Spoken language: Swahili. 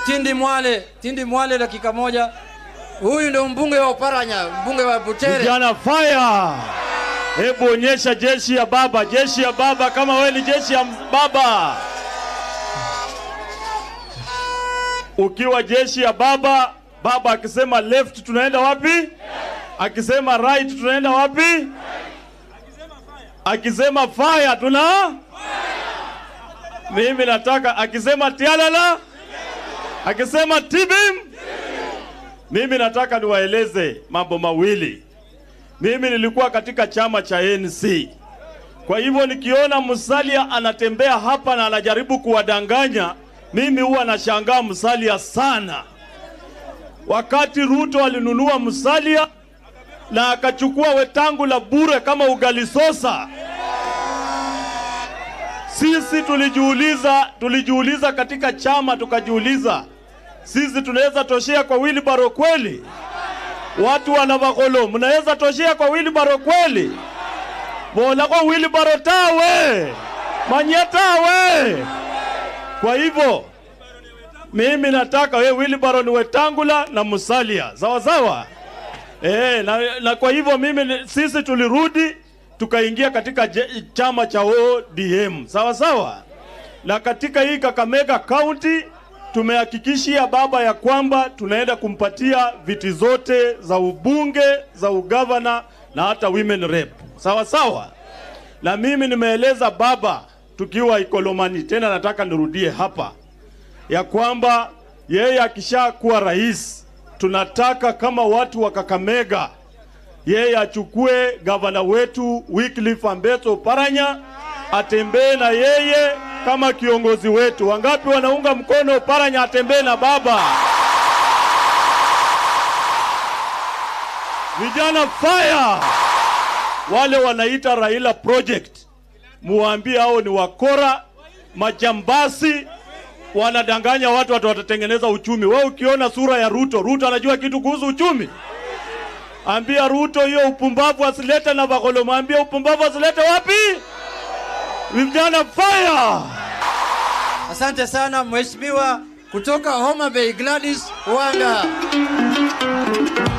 Tindi Mwale, Tindi Mwale, dakika moja. Huyu ndio mbunge wa Oparanya, mbunge wa Butere. Vijana fire! Hebu onyesha jeshi ya baba, jeshi ya baba, kama we ni jeshi ya baba. Ukiwa jeshi ya baba, baba akisema left tunaenda wapi? Akisema right tunaenda wapi? Akisema fire tuna mimi nataka akisema tialala, akisema tibim, mimi nataka niwaeleze mambo mawili. Mimi nilikuwa katika chama cha ANC. Kwa hivyo nikiona Musalia anatembea hapa na anajaribu kuwadanganya, mimi huwa nashangaa Musalia sana. Wakati Ruto alinunua Musalia na akachukua Wetangula bure kama ugali sosa, sisi tulijiuliza, tulijiuliza katika chama tukajiuliza, sisi tunaweza toshea kwa wheelbarrow kweli? Watu wa Navakholo, mnaweza toshea kwa wheelbarrow kweli? Bola kwa wheelbarrow tawe manye tawe. Kwa hivyo mimi nataka we wheelbarrow ni Wetangula na Musalia, sawa sawa. Eh, na, na kwa hivyo mimi ni- sisi tulirudi tukaingia katika je, chama cha ODM sawa sawa, na katika hii Kakamega County tumehakikishia baba ya kwamba tunaenda kumpatia viti zote za ubunge za ugavana na hata women rep sawa sawa. Na mimi nimeeleza baba tukiwa Ikolomani, tena nataka nirudie hapa ya kwamba yeye akishakuwa rais, tunataka kama watu wa Kakamega, yeye achukue gavana wetu Wycliffe Ambeto Paranya, atembee na yeye kama kiongozi wetu. Wangapi wanaunga mkono Paranya atembee na baba? Vijana fire! Wale wanaita Raila Project, muwaambie hao ni wakora, majambasi, wanadanganya watu watu watatengeneza uchumi. Wewe ukiona sura ya Ruto, Ruto anajua kitu kuhusu uchumi? Ambia Ruto hiyo upumbavu asilete na Bakolo, mwambie upumbavu asilete wapi? Vijana fire! Asante sana mheshimiwa kutoka Homa Bay Gladys Wanga.